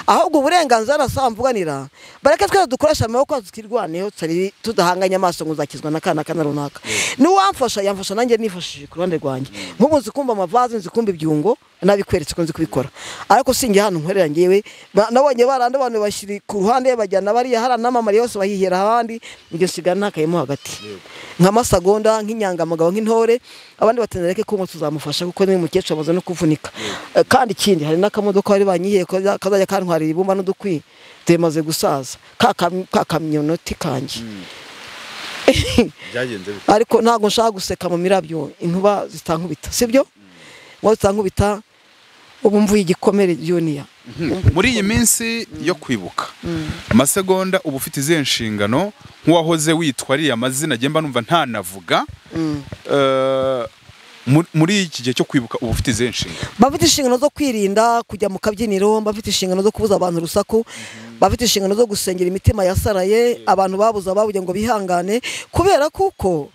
ahubwo uburenganzira nasaba mvuganira bareke twese dukoresha amaboko yacu twirwaneho tutari- tudahanganye amaso ngo uzakizwa na kana kana runaka n'uwamfasha yamfasha nanjye nifashishije ku ruhande rwanjye nk'ubu nzi kumva amavaze nzi kumva ibyungo nabikweretse ko nzi kubikora ariko sinjye hano nkorera njyewe ba- nabonye barande abantu bashyiri ku ruhande bajyana bariya hariya n'amamari yose bahihera ahandi ibyo nsigara ntakayemo hagati nka masagonda nk'inyangamugabo nk'intore abandi batenereke ko tuzamufasha kuko ni umukecuru amaze no kuvunika Eh, kandi ikindi hari n'akamodoka bari banyihiye kaza- kazajya kantwarira ibumba n'udukwi tumaze gusaza ka kam- ka kamyonoti kanjye byagenze bite? ariko ntabwo nshaka guseka mu mirabyo inkuba zitankubita sibyo inkuba zitankubita ubu mvuye igikomere juniya muri iyi minsi yo kwibuka amasegonda uba ufite izihe nshingano nk'uwahoze witwa ariya mazina agenda numva ntanavuga Eh, muri- muri iki gihe cyo kwibuka uba ufite izihe nshingano bafite inshingano zo kwirinda kujya mu kabyiniro bafite inshingano zo kubuza abantu urusaku bafite inshingano zo gusengera imitima yasaraye abantu babuze ababuze ngo bihangane kubera kuko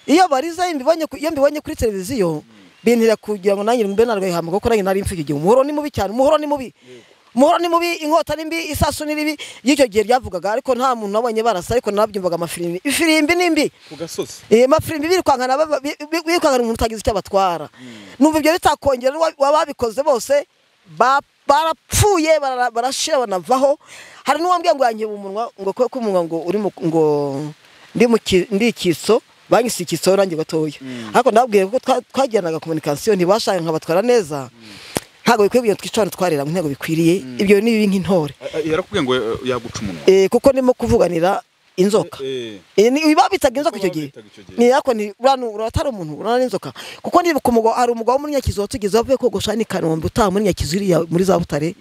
iyo bariza iyo mbibonye ku- iyo mbibonye kuri televiziyo bintera kugira ngo nanjye mbe narwihamba kuko nanjye nari mfite icyo gihe umuhoro ni mubi cyane umuhoro ni mubi umuhoro ni mubi inkota ni mbi isasu ni ribi y'icyo gihe ryavugaga ariko nta muntu nabonye barasa ariko nabyumvaga amafirimbi ifirimbi ni mbi ku gasozi Eh, mafirimbi birukangana baba- bi- bi- birukangana umuntu utagize icyo abatwara numva ibyo bitakongera n'uwa- wababikoze bose ba- barapfuye bara- barashira banavaho hari n'uwambwiye ngo yankiba umunwa ngo kwe k'umunwa ngo uri mu- ngo ndi mu ki- ndi ikiso banyise ikiso nanjye gatoya ariko ndababwiye ko twa- twagiranaga komunikasiyo ntibashaka nkabatwara neza ntabwo bikwiye kugira ngo twice abantu twarira ntabwo bikwiriye ibyo ni bibi nk'intore yarakubwiye ngo eh, yaguca umunwa Eh, kuko ndimo kuvuganira inzoka Eh, Eh, ni babitaga inzoka icyo Kuko gihe babitaga icyo gihe. ni ariko ni urana uratari umuntu urana n'inzoka kuko ndibuka umugabo hari umugabo wo muri nyakizu watugize wavuye kogosha ni kanombe utaha muri nyakizu iriya muri za butare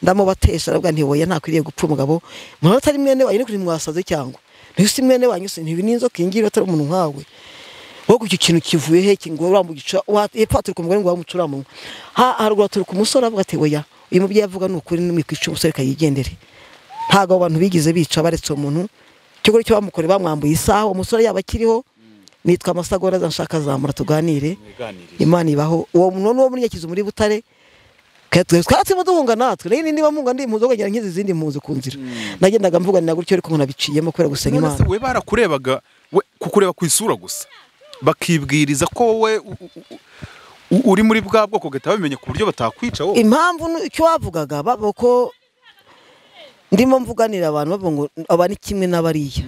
ndamubatesha aravuga nti oya ntakwiriye gupfa umugabo mwana atari mwene wanyu ni kuri mwasaze cyangwa ntihise mwene wanyu se ntibi n'inzoka iyi ngiyi atari umuntu nkawe wowe icyo kintu kivuye he kingo uramugica wa- hepfo haturuka umugore ngo wamucura mu ha haruguru haturuka umusore avuga ati oya uyu mubyeyi avuga ni ukuri n'umwikica umusore kayigendere ntabwo abo bantu bigeze bica baretse uwo muntu ikigo cyo bamukoreye bamwambuye isaha umusore yaba akiriho nitwa amasagora zanshaka zamura tuganire mwiganirire. imana ibaho uwo muntu ni uwo muri nyakizu muri butare twaratsimo duhunga natwe rero niba mpunga ndi impunzi ukagira nk'izi zindi mpunzi ku nzira nagendaga mvuganira gutyo ariko nabiciyemo kubera gusenga none imana se we barakurebaga we kukureba ku isura gusa bakibwiriza ko wowe u- u- u- u- uri muri bwa bwoko bagahita babimenya ku buryo batakwica wowe impamvu ni- icyo bavugaga babo ko ndimo mvuganira abantu bavuga ngo aba ni kimwe n'abariya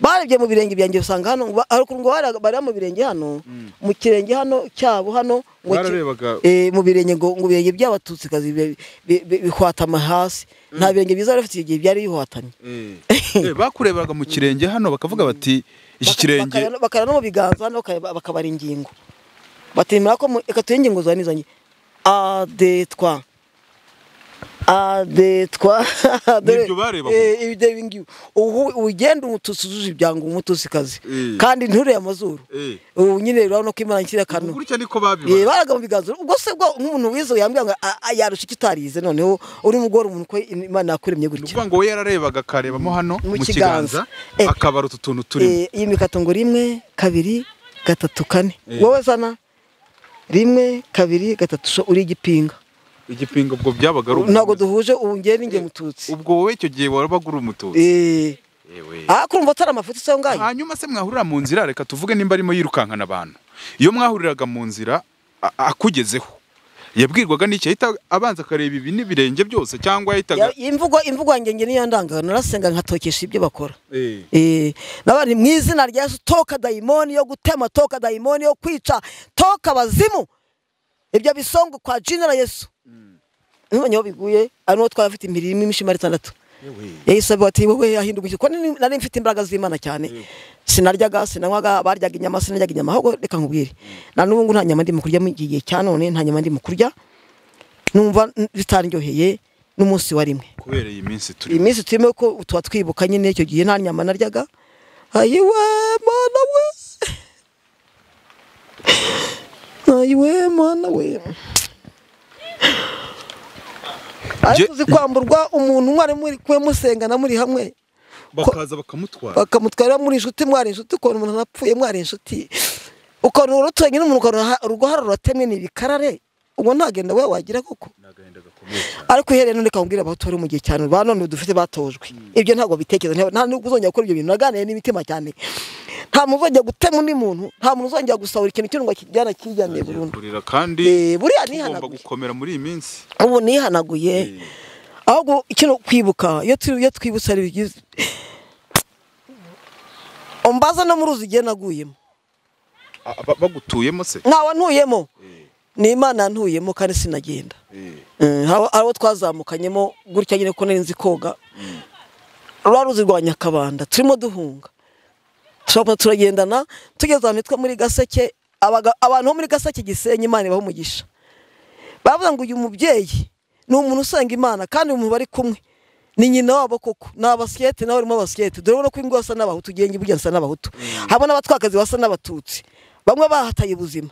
barebye mu birenge byanjye usanga hano ba- ariko ngo bari bariya mu birenge hano mu kirenge hano cyabo hano ngo ki- Bararebaga- eh, mu birenge ngo ngo ibirenge by'abatutsikazi bi- bi- bi- bihwatama hasi nta birenge byiza bari bafite igihe byari bihwatamye Eh, bakurebaga mu kirenge hano bakavuga bati iki Baka- kirenge bakara- bakara no mu biganza hano bakaba bakabara ingingo batemera ko mu- reka tuhe ingingo zanizanye adetwa adetwa Nibyo barebaga. ibyo ubu ugenda umututsi uzuje ibyango umutusikazi Eh. kandi ntureye amazuru Eh. ubu nyine rero no kwimana nshyira akantu gutya niko Eh, babibaga baraga mu biganza ubwo se bwo nk'umuntu wize yambwira ngo a- a- yarusha icyo utarize noneho uri mugore umuntu ko imana yakuremye ni gutya ukuvuga ngo we yararebaga akarebamo hano Mu mu kiganza. kiganza Eh. akabara utu tuntu turimo Eh, iyi mikato ngo rimwe kabiri gatatu kane Eh. wowe zana rimwe kabiri gatatu so uri igipinga igipinga ubwo byabaga ari ntabwo umutuzi. duhuje ubu ngewe n'inge mututsi ubwo wowe icyo gihe warabaga uri umututsi Eh, Ewe. ah kurumva atari amafuti se aho ngaho hanyuma se mwahurira mu nzira reka tuvuge nimba arimo yirukankana abantu iyo mwahuriraga mu nzira a- akugezeho yabwirwaga n'iki yahita abanza akareba ibi n'ibirenge byose cyangwa yahitaga Ya- imvugo imvugo yanjye nge niyo ndangaga narasenga nkatokesha ibyo bakora Eh. Eh, nabandi mu izina rya Yesu toka dayimoni yo gutema toka dayimoni yo kwica toka abazimu ibyo bisongo kwa jina la Yesu none aho biguye ari uwo twari afite imirimo irimo imishima itandatu Ewe. yahise avuga ati wowe ahinduka iki ko nari nari mfite imbaraga z'imana cyane sinaryaga sinanywaga baryaga inyama sinaryaga inyama ahubwo reka nkubwire na n'ubu ngubu nta nyama ndimo kurya mu gihe cya none nta nyama ndimo kurya numva n- bitaryoheye n'umunsi wa rimwe kubera iyi minsi turi iyi minsi turimo ko tuba twibuka nyine icyo gihe nta nyama naryaga ayiwe mana we ayiwe mana we ariko uzi kwamburwa umuntu mwari muri kumwe musengana muri hamwe bakaza bakamutwara bakamutwara muri inshuti mwari inshuti ukabona umuntu anapfuye mwari inshuti ukabona urutoki nyine umuntu ukarura- uruhara ruratemwe ni ibikarare ubwo ntagenda we wagira koko ni agahinda gakomeye cyane ariko uhereye none kambwira abahutu bari mu gihe cyane ba none dufite batojwe ibyo ntabwo bitekereza nta- nta n'ubwo uzongera gukora ibyo bintu naganiriye n'imitima cyane nta muntu uzongera gutema undi muntu nta muntu uzongera gusahura ikintu cy'undi ngo akijyane akijyane burundu kurira kandi Eh, buriya tugomba nihanaguye gukomera muri iyi minsi ubu nihanaguye Eh. ahubwo kino kwibuka iyo tu- iyo twibutse ari byiza umbaza no mu ruzi igihe naguyemo A- ba- bagutuyemo se ntawe ntuyemo Eh, ni imana ntuyemo kandi sinagenda eh. Eh, hari hari abo twazamukanyemo gutya nyine ko nari nzi koga rwa ruzi rwa nyakabanda turimo duhunga turabona turagendana tugeze ahantu hitwa muri gaseke abaga- abantu bo muri gaseke gisenyi imana ibaha umugisha baravuga ngo uyu mubyeyi ni umuntu usenga imana kandi umuntu bari kumwe ni nyina wabo koko ni abasikete nawe urimo abasikete dore ubona ko ingo basa n'abahutu ugenge iburyo basa n'abahutu haba n'abatwakazi basa n'abatutsi bamwe bahataye ubuzima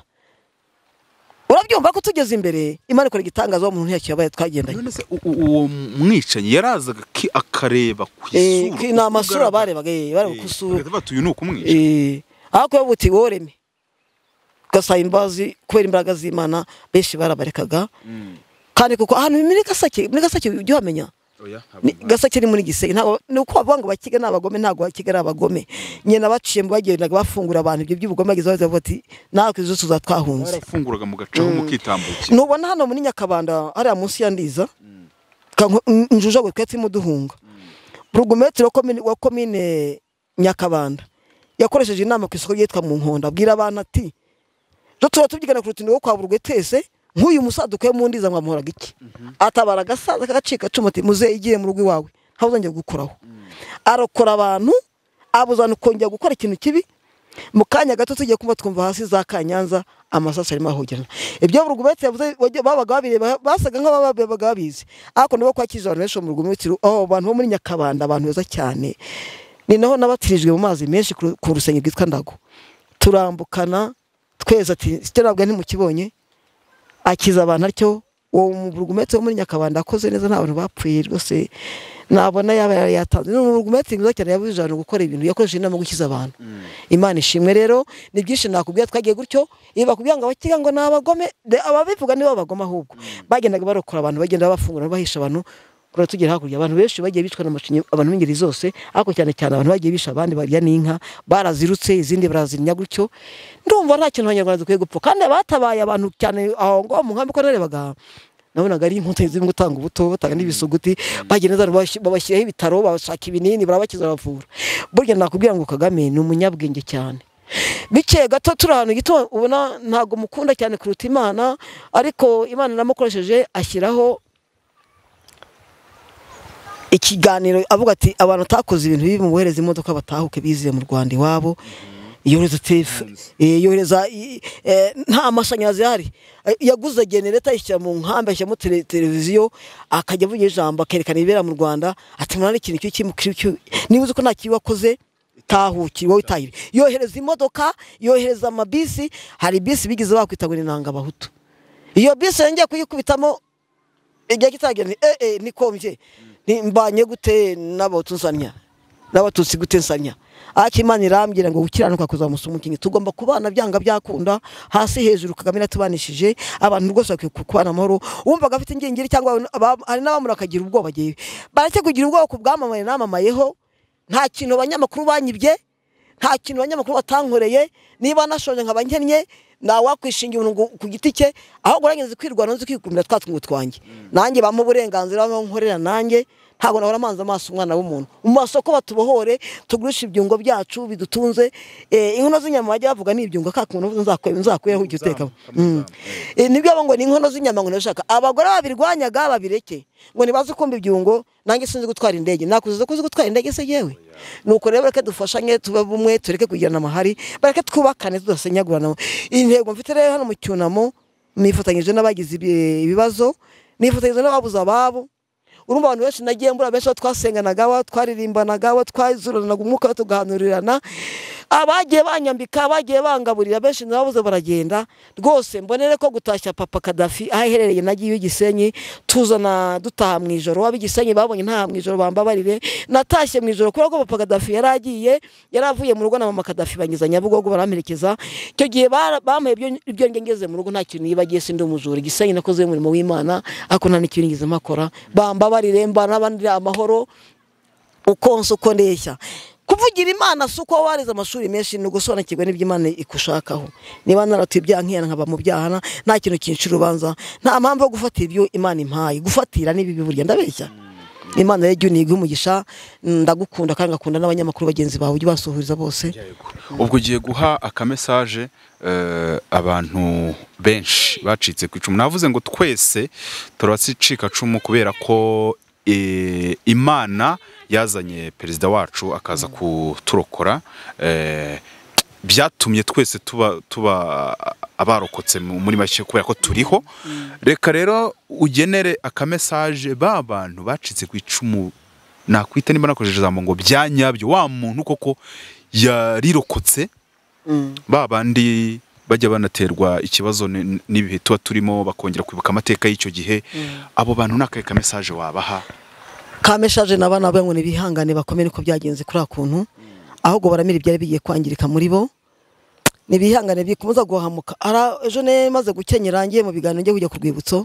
urabyumva ko tugeze imbere imana ikora igitangaza wa muntu ntiyakibaye twagendanye none se u- u- uwo mwicanyi yarazaga ki- akareba ku Eh, isura ki- ni amasura kugaragara. barebaga eh, bareba Eh, ku isura bagahita bati, uyu ni ukumwica Eh, ariko iyo buti woreme ugasaba imbabazi kubera imbaraga z'imana benshi barabarekaga Mm. kandi kuko ahantu muri gasake muri gasake ujya uhamenya Oya, haba Ni- umwana. gasake ni muri gisenge ntabwo ni uko bavuga ngo bakiga ni abagome ntabwo bakiga ari abagome nyina baciyemo bagendaga bafungura abantu ibyo by'ubugome bageze aho bavuga ati natwe izo tuza twahunze barafunguraga mugacamo mukitambukira nubona hano muri nyakabanda hariya munsi ya ndiza njujagwe twe turimo duhunga burugumetero wa komine- wa komine nyakabanda yakoresheje inama ku isoko ryitwa mu nkondo abwira abantu ati rero tuba tubyigana ku rutindi rwo kwa burugwe twese nk'uyu musaduka yo mu ndiza mwamuhoraga iki atabara agasaza kagacika acuma ati muzehe igiye mu rugo iwawe ntawe uzongera gukoraho arokora abantu abuzana ukongera gukora ikintu kibi mu kanya gato tugiye kumva twumva hasi za kanyanza amasasu arimo ahogerana ibyo burugumetse yavuze wajya- babaga babireba basaga nk'ababaga babizi ariko nabo kwakirije abantu benshi bo mu burugumetse aho abantu bo muri nyakabanda abantu beza cyane ni naho nabatirijwe mu mazi menshi ku ru- ku rusenge rwitwa ndago turambukana twese ati sitera ntabwo ntimukibonye akiza abantu atyo uwo mugumetse wo muri nyakabanda akoze neza nta bantu bapfuye rwose nabona yaba yari yatanze ni umugumetse mwiza cyane yabujije abantu gukora ibintu yakoresheje inama yo gukiza abantu imana ishimwe rero ni byinshi nakubwira twagiye gutyo iyo bakubwira ngo abakiga ngo ni abagome de- ababivuga nibo bagoma ahubwo bagendaga barokora abantu bagenda bafungura bahisha abantu kuri tugera hakurya abantu benshi bagiye bicwa n'amashinya abantu b'ingeri zose ariko cyane cyane abantu bagiye bisha abandi barya n'inka barazirutse izindi barazinya gutyo ndumva nta kintu abanyarwanda dukwiye gupfa kandi abatabaye abantu cyane aho ngaho mu nkambi ko narebaga nabonaga ari inkuta zirimo gutanga ubuto batanga n'ibisuguti bagenda zana babash- babashyiraho ibitaro babashaka ibinini barabakiza baravura burya nakubwira ngo kagame ni umunyabwenge cyane bikeye gato turi ahantu gito ubona ntabwo mukunda cyane kuruta imana ariko imana namukoresheje ashyiraho ikiganiro avuga ati abantu atakoze ibintu bibi mubohereze imodoka batahuke biziye mu rwanda iwabo yohereza tefu yohereza i- eh, nta mashanyarazi ahari Eh, yaguze genereta ayishyira mu nkambi ashyiramo tele- televiziyo akajya avuga ijambo akerekana ibibera mu rwanda ati mwana n'ikintu cy'iki mu kibi cy'u-" niba uzi ko nta kibi wakoze tahuki wowe utahire yohereza imodoka yohereza amabisi hari bisi bigeze bakwita ngo ni nanga abahutu iyo bisi yongeye kuyikubitamo igihe kitagera ni eh eh nikombye ni mbanye gute n'abatutsi nsanya n'abatutsi gute nsanya ariko imana irambwira ngo gukiranuka kuzamusa umukinnyi tugomba kubana byanga byakunda hasi hejuru kagame iratubanishije abantu rwose bakwiye ku- kubana amahoro wumvaga afite ingingiri cyangwa aba- hari n'abamuri akagira ubwoba agiye baretse kugira ubwoba ku bwamamaye namamayeho nta kintu abanyamakuru banyibye nta kintu abanyamakuru batankoreye niba nashonje nkaba nkennye ntawakwishingira umuntu ngo- ku giti cye ahubwo narageze kwirwanaho nzi kwikundira twa tungu twanjye nanjye bampa uburenganzira bampa nkorera nanjye ntabwo nahora manza amaso umwana w'umuntu mu masoko batubohore tugurishe ibyungo byacu bidutunze eh, inkono z'inyama bajya bavuga ni ibyungo ka kuntu nzakuberaho ujya utekamo Mm. Eh, nibyo baba ngo ni inkono z'inyama ngo ndashaka abagore babirwanyaga babireke ngo nibaze kumva ibyungo nanjye sinzi gutwara indege nakuzize ko uzi gutwara indege se yewe nuko rero reka dufashanye tube bumwe tureke kugirana amahari bareke twubakane tudasenyagurana intego mfite rero hano mu cyunamo nifatanyije n'abagize ibi- ibibazo nifatanyije n'ababuze ababo urumva abantu benshi nagiye mbura benshi abo twasenganaga abo twaririmbanaga abo twazuranaga umwuka tugahanurirana abagiye banyambika abagiye bangaburira benshi nababuze baragenda rwose mbonere ko gutashya papa kadafi aho iherereye nagiye igisenyi tuzana dutaha mu ijoro waba igisenyi babonye nta mu ijoro bambabarire natashye mu ijoro kubera ko papa kadafi yari agiye yari avuye mu rugo na mama kadafi bangeza nyabugogo baramperekeza icyo gihe bara- bampaye ibyo- ibyo njye ngeze mu rugo nta kintu yibagiye sindi umujura igisenyi nakoze umurimo w'imana ariko nta n'ikintu nigeze mpakora bambabarire mbana n'abandi amahoro ukonsa uko ndeshya kuvugira imana si uko waba warize amashuri menshi ni ugusobanukirwa n'ibyo imana ikushakaho niba naratuye ibyaha nkihana nkaba mu byahana nta kintu kinshira urubanza nta mpamvu yo gufata ibyo imana impaye gufatira ni bibi burya ndabeshya imana rero jya uniga umugisha ndagukunda kandi ngakunda n'abanyamakuru bagenzi bawe ujye ubasuhuriza bose ubwo ugiye guha akamesaje eh, abantu benshi bacitse ku icumu navuze ngo twese turabacika cumu kubera ko eh, imana yazanye perezida wacu akaza kuturokora eh, byatumye twese tuba tuba abarokotse mu- muri make kubera ko turiho reka rero ugenere akamesaje ba bantu bacitse ku icumu nakwita nimba nakoresheje ijambo ngo bya nyabyo wa muntu koko yarirokotse ba bandi bajya banaterwa ikibazo ni- n'ibihe tuba turimo bakongera kwibuka amateka y'icyo gihe abo bantu ni akahe kamesaje wabaha kameshaje n'abana babo ngo ntibihangane bakomere uko byagenze kuri akuntu ahubwo baramira ibyari bigiye kwangirika muri bo ntibihangane bikomeza guhamuka Ara- ejo ne maze gukenyera ngiye mu biganiro njye kujya ku rwibutso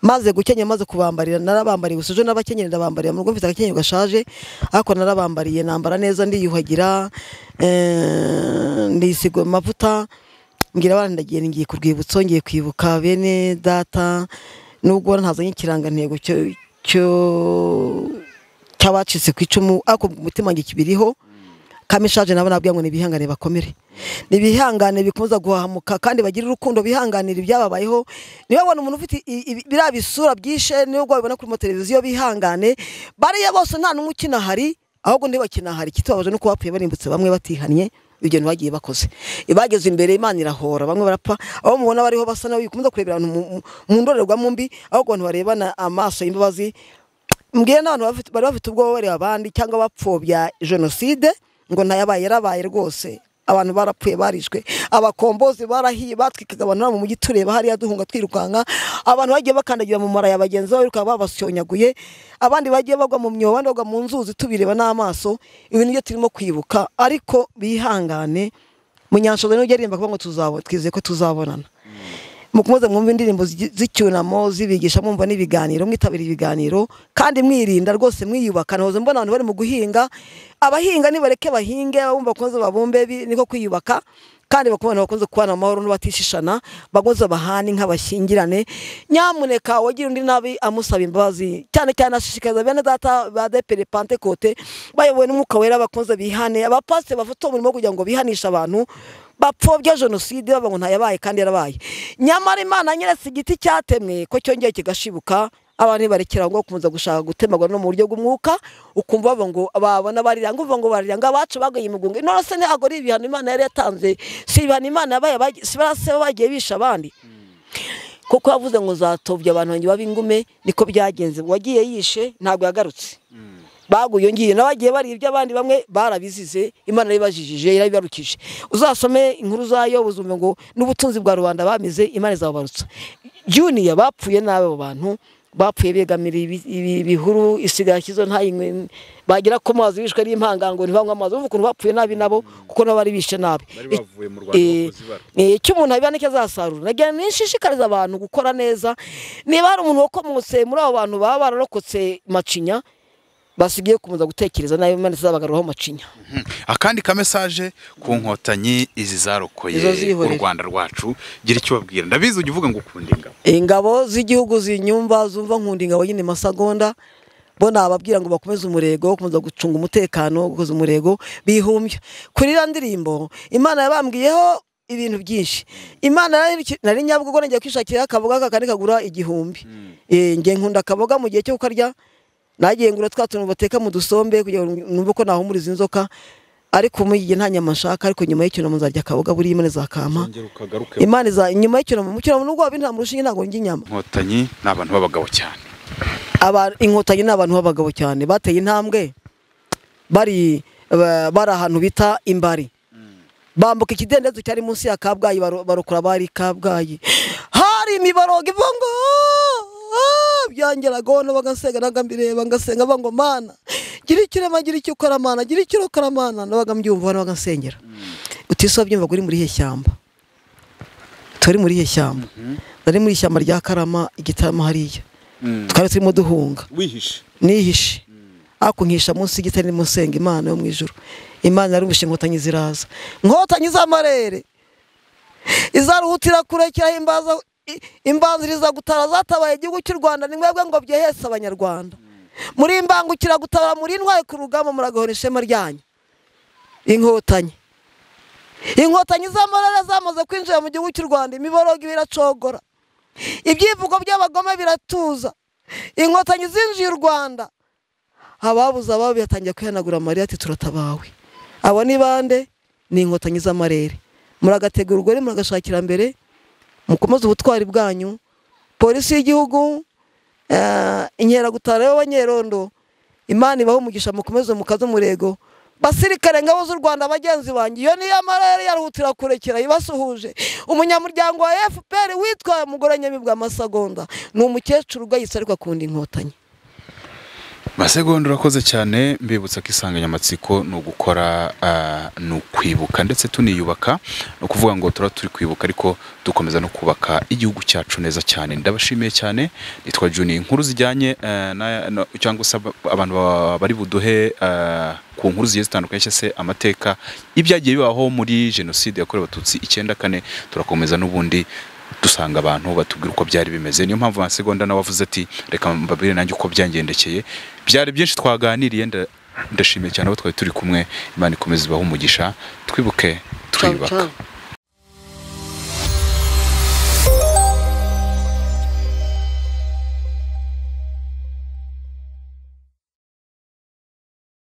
maze gukenyera maze kubambarira narabambariye gusa ejo n'abakenyera ndabambarira mu rugo mfite agakenyero gashaje ariko narabambariye nambara neza ndiyuhagira eh, ndisiga amavuta mbwira abana ndagiye ngiye ku rwibutso ngiye kwibuka bene data nubwo ntazanye ikirangantego cyo cyo cy'abacitse ku icumu ariko mu mutima wanjye kibiriho kamishaje nabo nabwira ngo nibihangane bakomere nibihangane bikomeza guhahamuka kandi bagire urukundo bihanganira ibyababayeho niba babona umuntu ufite i- i- biriya bisura byishe nubwo babibona kuri mateleviziyo bihangane bariya bose nta n'umwe ukina hari ahubwo ndi bakina hari ikitubabaje nuko bapfuye barimbutse bamwe batihannye ibyo ntibagiye bakoze bageze imbere imana irahora bamwe barapfa abo mubona bariho basa nawe bikomeza kurebera abantu mu- mu- mu ndorerwamo mbi ahubwo abantu barebana amaso y'imbabazi mbwiye n'abantu bafite- bari bafite ubwoba bareba abandi cyangwa bapfobya jenoside ngo ntayabaye yarabaye rwose abantu barapfuye barishwe abakombozi barahiye batwikaga abantu hano mu mujyi tureba hariya duhunga twirukanka abantu bagiye bakandagira mu mara ya bagenzi babo biruka babasyonyaguye abandi bagiye bagwa mu myobo abandi bagwa mu nzuzi tubireba n'amaso ibi nibyo turimo kwibuka ariko bihangane munyanshoza niwe ujya aririmba kuvuga ngo tuzabona twizeye ko tuzabonana mukomeze mwumve indirimbo zi- z'icyunamo zibigisha mwumva n'ibiganiro mwitabira ibiganiro kandi mwirinda rwose mwiyubaka nahoze mbona abantu bari mu guhinga abahinga nibareke bahinge abumva bakomeze babumbe bi- niko kwiyubaka kandi bakubona bakunze kubana amahoro n'ubatishishana bakomeze bahane inka bashyingirane nyamuneka wagira undi nabi amusaba imbabazi cyane cyane ashishikariza bene data ba depere pantekote bayobowe n'umwuka wera bakunze bihane abapasiteri bafite umurimo wo kugira ngo bihanishe abantu bapfobya jenoside baba ngo ntayabaye kandi yarabaye nyamara imana nyeretse igiti cyatemwe ko cyongeye kigashibuka abantu ntibarekera ngo bakomeza gushaka gutemagwa no mu buryo bw'umwuka ukumva bavuga ngo babona bariranga uvuga ngo bariranga abacu bagaye mu gunga none se ntabwo ari ibihano imana yari yatanze si ibihano imana yabaye si barasaba bagiye bisha abandi kuko yavuze ngo zatobye abantu banjye b'ingume niko byagenze uwagiye yishe ntabwo yagarutse baguye ngiye n'abagiye bari iby'abandi bamwe barabizize imana yibajijije irabibarukije uzasome inkuru zayo buzumve ngo n'ubutunzi bwa rubanda bamize imana izababarutsa juniya bapfuye n'abo bantu bapfuye begamira ibihuru isigara kizo ntayinywe bagera ku mazi bishwe n'impangango ntibanywe amazi uvuga ukuntu bapfuye nabi nabo kuko nabo bari bishe nabi bari bavuye mu Rwanda bakoze ibara. icyo umuntu abiba nicyo azasarura nagira ngo nishishikarize abantu gukora neza niba hari umuntu wakomotse muri abo bantu baba bararokotse macinya basigaye gukomeza gutekereza nabi imana izabagaruraho macinya akandi ka mesaje ku nkotanyi izi zarokoye Izo zihorera. u rwanda rwacu gira icyo ubabwira ndabizi ujya uvuga ngo ukunda ingabo ingabo z'igihugu zinyumva zumva nkunda ingabo nyine masagonda bo nababwira ngo bakomeze umurego bakomeza gucunga umutekano gukomeza umurego bihumbya kuri iriya ndirimbo imana yabambwiyeho ibintu byinshi imana nari- nari nyabugogo ngiye kwishakira akaboga kakandi kagura igihumbi Eh, nge nkunda akaboga mu gihe cyo kukarya nagiye ngura twa tuntu bateka mu dusombe kugira ngo numve ko nahumuriza inzoka ariko muri iki gihe nta nyama nshaka ariko nyuma y'icyunamo nzarya akaboga buriya imana izakampa Zongera ukagaruke imana iza inyuma y'icyunamo mu cyunamo nubwo wabinta mu rushinge ntabwo njya inyama inkotanyi ni abantu b'abagabo cyane Aba- inkotanyi ni abantu b'abagabo cyane bateye intambwe bari ba- bari ahantu bita imbari bambuka ikidendezi cyari munsi ya kabgayi baro- barokora bari kabgayi hari imiborogo ivuga ngo "Ah!" byangeraga hano bagasenga naga mbireba ngasenga bavuga ngo mana gira icyo urema gira icyo ukora mana gira icyo urokora mana nabaga mbyumva hano bagasengera utise wabyumva ngo uri muri ihe shyamba turi muri ihe shyamba nari muri ishyamba rya karama igitaramo hariya twari turimo duhunga wihishe nihishe ariko nkihisha munsi y'igitare nimusenga imana yo mu ijuru imana yarumvishe inkotanyi ziraza inkotanyi z'amarere izaruhutira kure cyahimbaza imbanziriza gutara zatabaye igihugu cy'u Rwanda ni mwebwe ngo byehese abanyarwanda muri imbangukira gutabara muri ntwaye ku rugamba muragahora ishema ryanyu inkotanyi inkotanyi z'amarere zamaze kwinjira mu gihugu cy'u Rwanda imiborogo biracogora ibyivugo by'abagome biratuza inkotanyi zinjiye u Rwanda ababuze ababo bihatangiye kwihanagura amarira ati turatabawe abo ni bande ni inkotanyi z'amarere muragategura urugore muragashakira mbere mukomeze ubutwari bwanyu polisi y'gihugu eh, inkeragutara y'abanyerondo imana ibaho umugisha mukomeze mukaze umurego basirikare ngabo z'u rwanda bagenzi banjye iyo niyo amarere yaruhutira kurekera ibasuhuje umunyamuryango wa fpr witwa mugore nyamibwa masagonda ni umukecuru ugayitse ariko akunda inkotanyi masegonda urakoze cyane mbibutsa ko insanganyamatsiko ni ugukora ah, ni ukwibuka ndetse tuniyubaka ni ukuvuga ngo turaba turi kwibuka ariko dukomeza no kubaka igihugu cyacu neza cyane ndabashimiye cyane nitwa juni inkuru zijyanye eh, na- na- cyangwa se aba- abantu ba- bari buduhe ah, ku nkuru zigiye zitandukanye cyangwa se amateka y'ibyagiye bibaho muri jenoside yakorewe abatutsi icyenda kane turakomeza n'ubundi dusanga abantu batubwira uko byari bimeze niyo mpamvu masegonda nawe avuze ati reka mbabwire nanjye uko byangendekeye byari byinshi twaganiriye nda- ndashimiye cyane abo twari turi kumwe imana ikomeze ibahe umugisha twibuke twiyubaka Ciao, ciao.